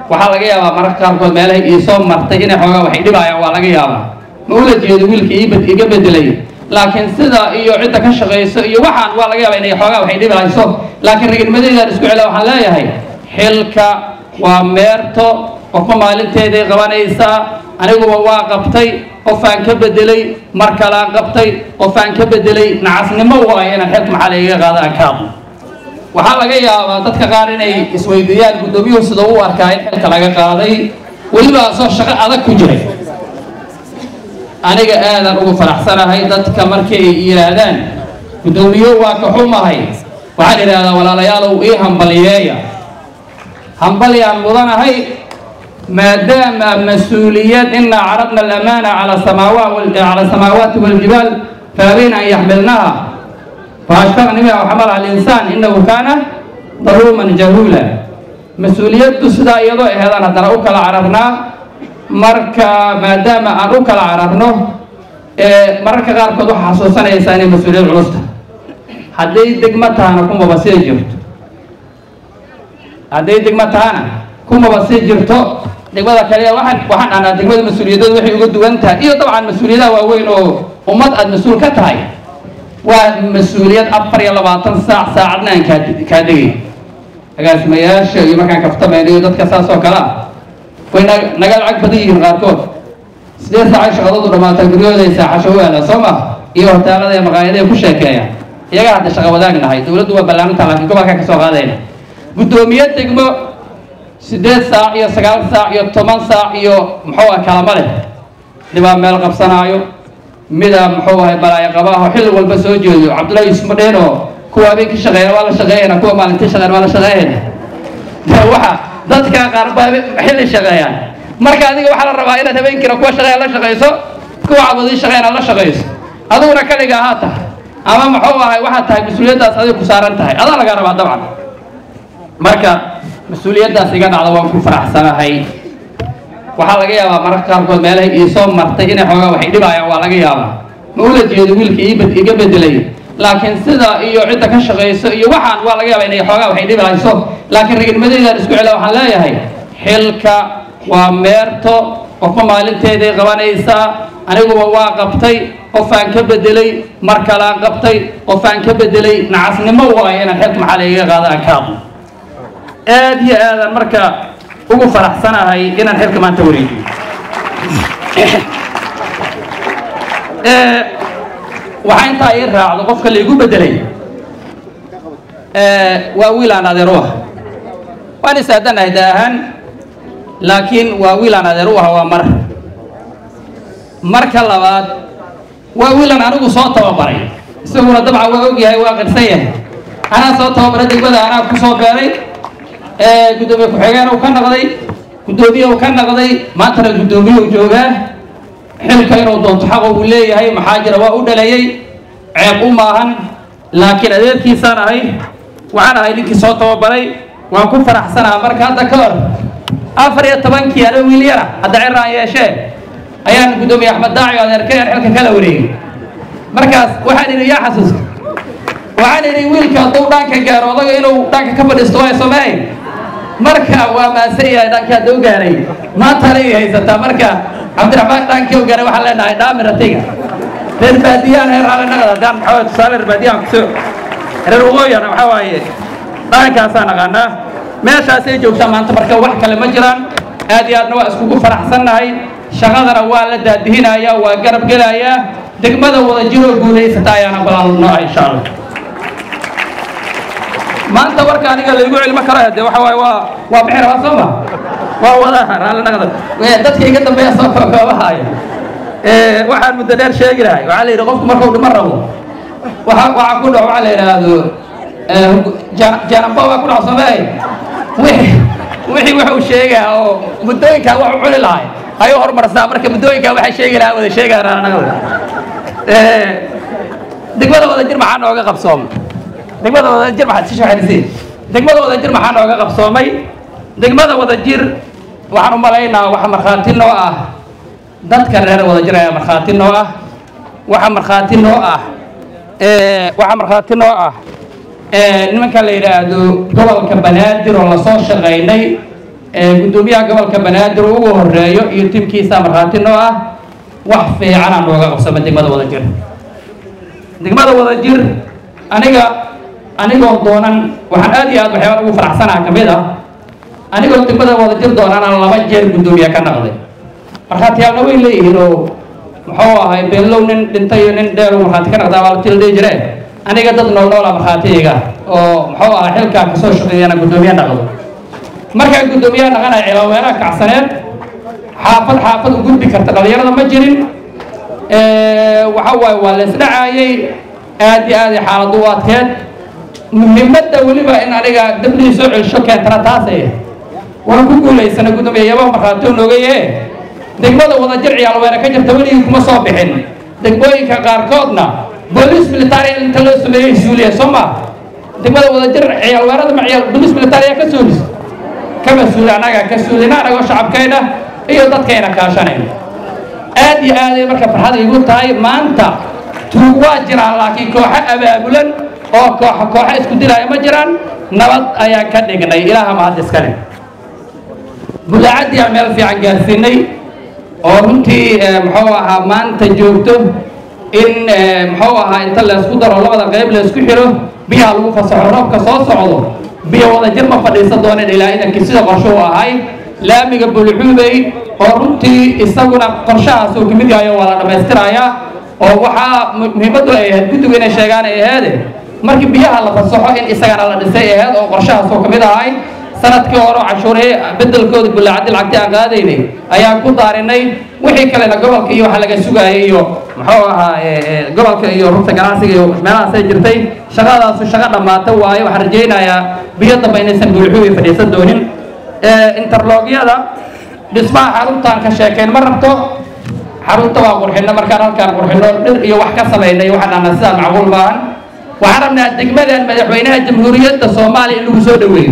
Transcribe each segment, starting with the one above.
waxaa laga yaabaa mararka qaarkood meelahay iisoo martay inay xoogaa waxay dhibaayaan waa laga yaabaa ma ula jeedo wiilka ii iga bedelay laakiin sida iyo cidda ka shaqayso iyo waxaan waa laga yaabaa inay xoogaa waxay dhibayso laakiin ragnimadeedaan isku cela waxaan leeyahay xilka waa meerto qofka maalinteeday qabanaysaa aniguba waa qabtay qofaan ka bedelay mar kalaan qabtay qofaan ka bedelay nacasnimo waayo inaan xilka maxaa lagaga qaada aan ka hadlo waxaa laga yaabaa dadka qaar inay isweydiiyaan guddoomiyuhu sida u arkaa in xilka laga qaaday weliba asoo shaqo adag ku jiray aniga aadan ugu faraxsanahay dadka markii ay yidhaahdaan guddoomiyo waa ka xumahay waxaan idhahdaa walaalayaalow ii hambaliyeeya hambalyaan mudanahay maadaama mas-uuliyad inaa caradna alamaana cala cala asamaawaati waljibaal faabayna an yaxmilnaha faashfaqni biha waxamalaha alinsaan inahu kaana daluuman jahuula mas-uuliyaddu sidaa iyadoo aheedaan haddana u kala cararnaa marka maadaama aan u kala cararno mararka qaarkood waxaa xasuusanaysaa inay mas-uuliyad culusta hadday degmo tahana kumaba sii jirto hadday degmo tahana kumaba sii jirto degmada kale waxaan waxaan dhahnaa degmada mas-uuliyadooda waxay uga duwan tahay iyo dabcan mas-uuliyadaha waaweyn oo ummad aada mas-uul ka tahay waa mas-uuliyad afar iyo labaatan saac saacadna aan kaa kaa degay agaasimayaasha iyo markaan kaftamayno iyo dadka saas oo kale ah way na naga lacag badan yihiin qaarkood sideed saacay shaqadoodu dhamaataa guryahooday saaxasho u aada soo ma iyo hortaalada iyo maqaayadaha ku sheekeeyaan iyaga hadda shaqa wadaag nahay dowladdu waa ballaarinta laakiin gobolkaa ka soo qaadayna guddoomiye degmo sideed saac iyo sagaal saac iyo toban saac iyo muxuu ah kalama leh dhibaa meel qabsanaayo mida muxuu ahay balaayo qabaaho xilli walba soo jeedo cabdullahi yuusuf madheen oo kuwa habeenkii shaqeeyana waa la shaqeeyana kuwa maalintii shaqeeyana waa la shaqeeyana waxa dadka qaar baa xilli shaqeeyaan marka adiga waxaa la rabaa inaad habeenkiina kuwa shaqeeya la shaqeyso kuwa cabadii shaqeeyana la shaqeyso adiguna kaliga ahaa tahay ama muxuu ahay waxaad tahay mas-uuliyaddaas adiga ku saaran tahay adaa lagaa rabaa dabcan marka mas-uuliyaddaas iga dhacda waan ku faraxsanahay waxaa laga yaabaa mararka qaarkood meelahay iisoo martay inay xoogaa waxay dhibaayaan waa laga yaabaa ma ula jeedo wiilka ii iga bedelay laakiin sida iyo cidda ka shaqayso iyo waxaan waa laga yaabaa inay xoogaa waxay dhibayso laakiin ragnimadeedaan isku cela waxaan leeyahay xilka waa meerto qofka maalinteeday qabanaysaa aniguba waa qabtay qofaan ka bedelay mar kalaan qabtay qofaan ka bedelay nacasnimo waayo inaan xilka maxaa lagaga qaada aan ka hadlo aad iyo aadan marka ugu faraxsanahay inaan xilka maanta wareejiyo waxaa intaa ii raacdo qofka laigu bedelay waa wiil aan adeer u ah waan isaadanahay da ahaan laakiin waa wiil aan adeer u ah waa mar marka labaad waa wiilan anigu soo tababaray isaguna dabcan waa og yahay waa qirsan yahay anaa soo tababaray degmada anaa ku soo beeray guddoomiye ku-xigeen uu ka noqday guddoomiye uu ka noqday maantana guddoomiye uu joogaa xilka inuu doonto xaqo uu leeyahay maxaa jira waa u dhaleeyey ceeb u maahan laakiin adeerkiisaan ahay waxaan ahay ninkii soo tababaray waan ku faraxsanaha marka hadda ka hor afar iyo tobankii ano wiil yara hadda ciraan yeeshee ayaan guddoomiye axmed daaci adeerkay aan xilka kala wareegay markaas waxaan idhi yaa xasuusta waxaan idhi wiilka hadduu dhaanka gaaro odaga inuu dhaanka ka fadhiisto waa soomaahay marka waa maasan yahay dhaanka hadduu gaaray maantana ay haysataa marka cabdiraxmaan dhaankii u gaaray waxaan leenahay dhaamiratiga reer baadiyaan reer raalinaqada haddaan maxaa tusaale reer baadiyaan kusoo reer waqooyana waxaa waaye dhaankaasaa naqaanaa meeshaasay joogtaa maanta marka wax kale ma jiraan aad iyo aadna waa iskugu faraxsannahay shaqadana waa la daadihinayaa waa garab gelayaa degmada wada jiroo guulaysata ayaana balaalnaa insha allah maanta warka aniga laygu cilmo karo de waxa waaye waa waa bixi rabaa soo ma waa wadaha raallinaqada dadka iga dambeeya soo koobahaya waxaan muddo dheer sheegi lahay waxaa la yidhi qofku markuu dhimo rabo waxa waxaa ku dhaco waxaa la yidhaahdo janamba waa ku dhaco soomaahay wixii wixii wuxuu sheegaa oo muddooyinkaa wax u cuni lahay ayuu horumarsaa marka muddooyinkaa waxay sheegi lahaa wada sheegaa raallinaqada degmada wada jir maxaa nooga qabsooma degmada wada jir maxaad si shaaxinisiin degmada wada jir maxaa nooga qabsoomay degmada wada jir waxaan u malaynaa waxa markhaati noo ah dadka reer wada jir ayaa markhaati noo ah waxa markhaati noo ah waxa markhaati noo ah nimanka la yidhaahdo gobolka banaadir oo lasoo shaqaynay guddoomiyaha gobolka banaadir ugu horeeyo iyo tiimkiisa markhaati noo ah wax fiicana nooga qabsama degmada wadajir degmada wadajir aniga anigoo doonan waxaan aad iyo aad waxyaaba ugu faraxsanaha ka mid ah anigoo degmada wadajir doonana laba jeer guddoomiye ka naqday markhaatiyaalna way leeyihiin oo muxuu ahay beellow nin dhintay iyo nin dheer markhaati ka naqdaa waa la tila dhihi jire aniga dad nool noola markhaatiyayga oo muxuu ahaa xilkaa kasoo shaqeeyana guddoomiye naqdo markaa guddoomiyaha naqanaya cilaweeraha kacsaneed xaafad xaafad u gudbi karta dhalinyarada ma jirin waxa waaye waa la isdhacaayay aad iyo aad ay xaaladu u adkeed muhiimadda weliba in aniga dabdhii soo celsho keentana taasay waan ku guulaysana guddoomiye yaba markhaatio noogaye degmada wadajir ciyaalweere ka jirta weligii kuma soo bixin degmooyinka qaarkoodna booliis military inta loo sameeyey suuliya soo ma degmada wadajir ciyaalweerada ma ciyaal booliis military ka suulis kama suuli annaga ka suulina anagoo shacabkayna iyo dadkayna kaashanayna aad iyo aaday marka farxad igu tahay maanta tuug waa jiraan laakiin kooxo abaabulan oo kooxo kooxo isku dilaya ma jiraan nabad ayaan ka dhignay ilaaha mahad iskale bulaacadii aan meel fiican gaarsiinay oo runtii muxuu ahaa maanta joogto in muxuu ahaa inta laysku daro labada qayb laysku xiro biyaha lagu fasaxo roobka soo socdo biyo wadajir ma fadhiisan dooneen ilaa idankii sida qorsho u ahay laamiga bulxuubey oo runtii isaguna qorshahaas uu kamid yahay oo waa la dhammaystirayaa oo waxaa muhiimaddu ay ahayd guddigu inay sheegaan ay aheede markii biyaha la fasaxo in isagana la dhisay aheyd oo qorshahaas oo kamid ahay sanadkii hore cashuuree bedelkooda bulaacadi lacagti aan qaadaynay ayaan ku daarinay wixii kalena gobolka iyo waxa laga sugaayay iyo muxuu ahaa gobolka iyo rugta ganacsiga iyo meelahaasay jirtay shaqadaasu shaqo dhammaata waayo waxaan rajaynayaa biyo dambe inaysan bulxuubi fadhiisan doonin interlogyada dhismaha xaruntaan ka sheekayn ma rabto xarunta waa qurxino markaan halkaan qurxino dhir iyo wax ka samaynay waxaan dhahnaa sidaa macquul maahan waxaan rabnaa degmadan madaxweynaha jamhuuriyadda soomaaliya in lagu soo dhaweeyo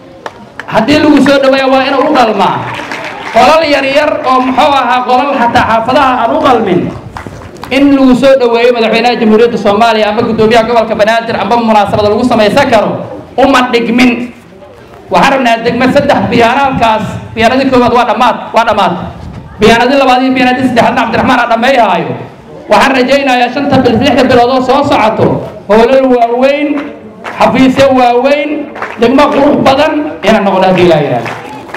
haddii lagu soo dhaweeya waa inuu u dhalmaa qolal yar yar oo muxuu ahaa qolal xataa xaafadaha aan u qalmin in lagu soo dhaweeyo madaxweynaha jamhuuriyadda soomaaliya ama guddoomiyaha gobolka banaadir amba munaasabada lagu samaysan karo uma dhigmin waxaan rabnaa degmad saddex biyaanaalkaas biyaanadii koowaad waa dhammaad waa dhammaad biyaanadii labaad iyo biyaanadii saddexaadna cabdiraxmaan aan dhammeeyahaayo waxaan rajaynayaa shanta bil lixda bilood oo soo socoto hoolal waaweyn xafiisyo waaweyn degmo qurux badan inaan noqdo haddii laa yidhahdo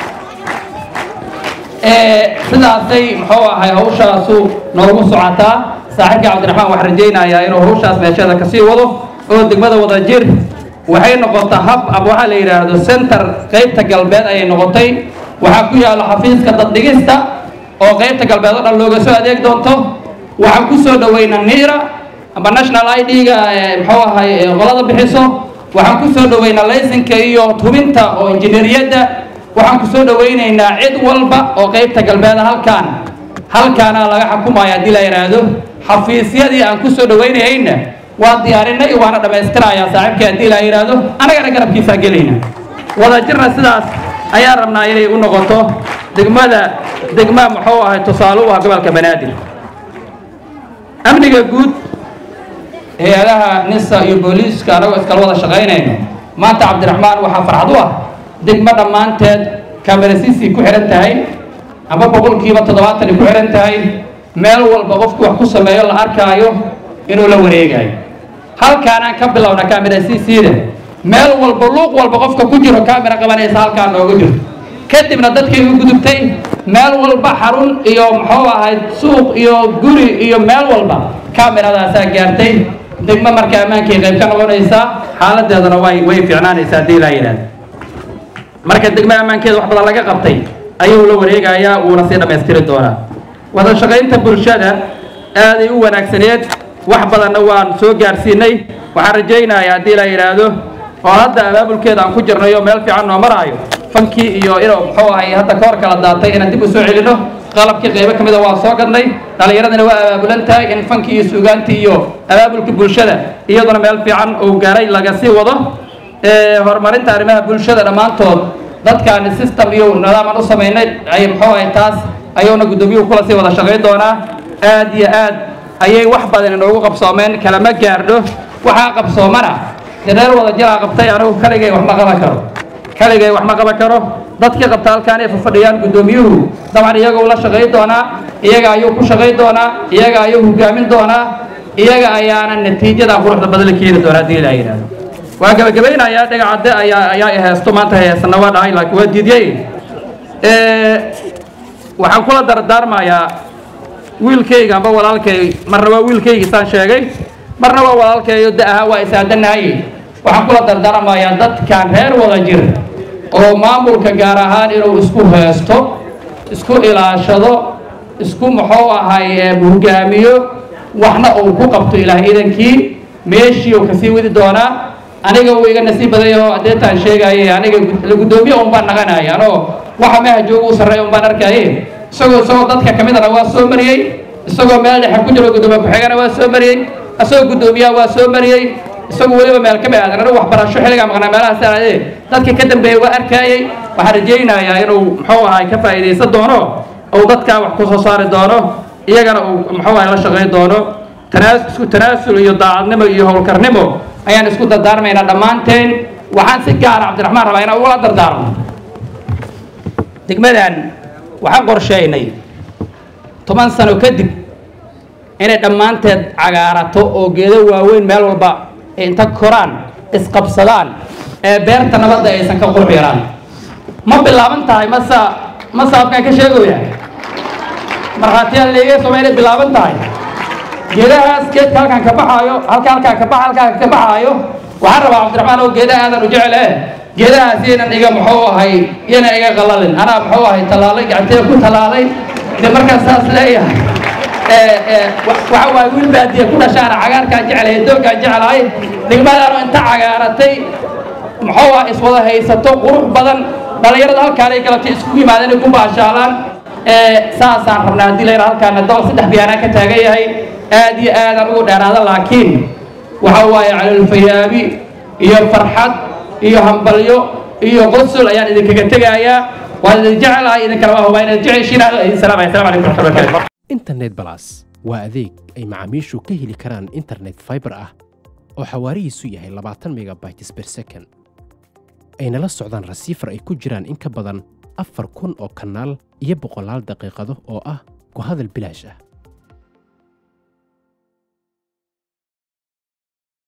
sidaasay muxuu ahay hawshaasu noogu socotaa saaxiibka cabdiraxmaan waxaan rajaynayaa inuu hawshaas meesheeda kasii wado oo degmada wadajir waxay noqotay hab ama waxaa la yidhaahdo center qaybta galbeed ayay noqotay waxaa ku yaalo xafiiska daddhigista oo qaybta galbeed oo dhan looga soo adeeg doonto waxaan ku soo dhaweynaa niira amba national i d-ga muxuu ahay qolada bixiso waxaan ku soo dhaweynaa laysinka iyo hubinta oo injineeriyadda waxaan ku soo dhawaynaynaa cid walba oo qaybta galbeeda halkaan halkaana laga xukumaya haddii la yidhaahdo xafiisyadii aan ku soo dhawaynayayna waa diyaarinay waana dhammaystirayaa saaxiibkii haddii la yidhaahdo anagana garabkiisaa gelayna wadajirna sidaas ayaan rabnaa inay u noqoto degmada degma muxuu ahay tusaale u ah gobolka banaadir amniga guud hay-adaha nisa iyo booliiska anagoo iskala wada shaqaynayno maanta cabdiraxmaan waxaa farxad u ah degmo dhammaanteed kamerasiisii ku xihan tahay ama boqolkiiba toddobaatan ku xihan tahay meel walba qofku wax ku sameeyo la arkaayo inuu la wareegayo halkaanaan ka bilowna kamerasiisiida meel walba luuq walba qofka ku jiro kamera qabanaysa halkaan noogu jirto kadibna dadkay u gudubtay meel walba xarun iyo muxuu ahayd suuq iyo guri iyo meel walba kameradaasaa gaartay degmo marka ammaankay qayb ka noqonaysaa xaaladeedana way way fiicnaanaysaa haddii laa yidhahdo marka degmo ammaankeeda wax badan laga qabtay ayuu la wareegayaa wuuna sii dhammaystiri doonaa wada shaqaynta bulshada aaday u wanaagsaneed wax badanna waan soo gaarsiinay waxaan rajaynayaa haddii la yidhaahdo oo hadda abaabulkeeda aan ku jirnayo meel fiican noo maraayo fankii iyo inuu muxuu ahay hadda ka hor kala daatay inaan dib u soo celino qalabkii qaybo ka mida waa soo gadnay dhallinyaradana waa abaabulan tahay in fankii iyo suugaantii iyo abaabulkii bulshada iyaduna meel fiican uu gaaray laga sii wado horumarinta arrimaha bulshada dhammaantood dadkaani system iyo nidaam aan u samaynay ay muxuu ahay taas ayuuna guddoomiyuhu kula sii wada shaqayn doonaa aad iyo aad ayay wax badan inoogu qabsoomeen kalama gaardho waxaa qabsoomana dee reer wada jiraa qabtay anigu kaligay wax ma qaban karo kaligay wax ma qaban karo dadkii qabta halkaan ay fafadhiyaan guddoomiyuhu dabcan iyagoo la shaqay doonaa iyaga ayuu ku shaqay doonaa iyaga ayuu hogaamin doonaa iyaga ayaana natiijada quruxda badan la keeni doonaa haddii ilaa yidhahdo waa gabagabaynayaa dhagacadde ayaa ayaa i heesto maanta heesana waa dhahay laakiin waa diidyey waxaan kula dardaarmayaa wiilkayga amba walaalkay marna waa wiilkayga isaan sheegay marna waa walaalkayo da ahaa waa isaadanahay waxaan kula dardaarmayaa dadkan reer wada jir oo maamulka gaar ahaan inuu isku heesto isku ilaashado isku muxuu ahay hogaamiyo waxna uu ku qabto ilaah idankii meeshii uu kasii wadi doonaa aniga uu iga nasiib baday oo adeetaan sheegaaye aniga la guddoomiye un baan naqanaya anoo waxa meeha jooga u sarreeya un baan arkaaye isagoo isagoo dadka ka midana waa soo mariyey isagoo meel dhexe ku jiro guddoomiye ku-xigana waa soo mariyey isagoo guddoomiyaha waa soo mariyey isagoo weliba meel ka aadan anigu waxbarasho xilligaa maqnaa meelahaas aadee dadka ka dambeeyey waa arkaayey waxaan rajaynayaa inuu muxuu ahay ka faa'iidaysan doono uu dadkaa wax ku soo saari doono iyagana uu muxuu ahay la shaqayn doono tanaas isku tanaasul iyo daacadnimo iyo howlkarnimo ayaan isku dardaarmaynaa dhammaanteen waxaan si gaara cabdiraxmaan rabaa inaan ugula dardaarmo degmadan waxaan qorsheynay toban sano kadib inay dhammaanteed cagaarato oo geedo waaweyn meel walba inta koraan isqabsadaan ee beerta nabadda aysan ka qurux yaraan ma bilaaban tahay masa masa afkaan ka sheegaya markhaatiyaal leega soma inay bilaaban tahay geedahaas geedka halkaan ka baxaayo halka halkaan ka baxa halkaan ka baxaayo waxaan rabaa cabdiraxmaan oo geedaha aadan u jecel eh geedahaas yaynan iga muxuu ahay yaynan iga qalalin anaa muxuu ahay tallaalay gacanteeda ku tallaalay de markaan saas leeyahay waxa waaye wiil baadiya ku dhashaana cagaarkaan jecelahay dooggaan jecelahay degmadaanu inta cagaaratay muxuu ah iswada haysato qurux badan dhallinyarada halkaanay galatay isku yimaadeen ay ku baashaalaan saasaan rabnaa haddii layra halkaana dool saddex biyaanaan ka taagan yahay aad iyo aadaan ugu dheeraada laakiin waxa waaye calolfayaabi iyo farxad iyo hambalyo iyo qosol ayaan idinkaga tegayaa waan idin jecelahay idinkana waa hubaa inaad jeceshiin salaam asalamu calaykum waraxmatullahi barakatu internet balas waa adeeg ay macaamiishu ka heli karaan internet fiber ah oo xawaarihiisu yahay labaatan megabytes per second ayna la socdaan rasiifar ay ku jiraan in ka badan afar kun oo kanaal iyo boqolaal daqiiqado oo ah ku hadal bilaash ah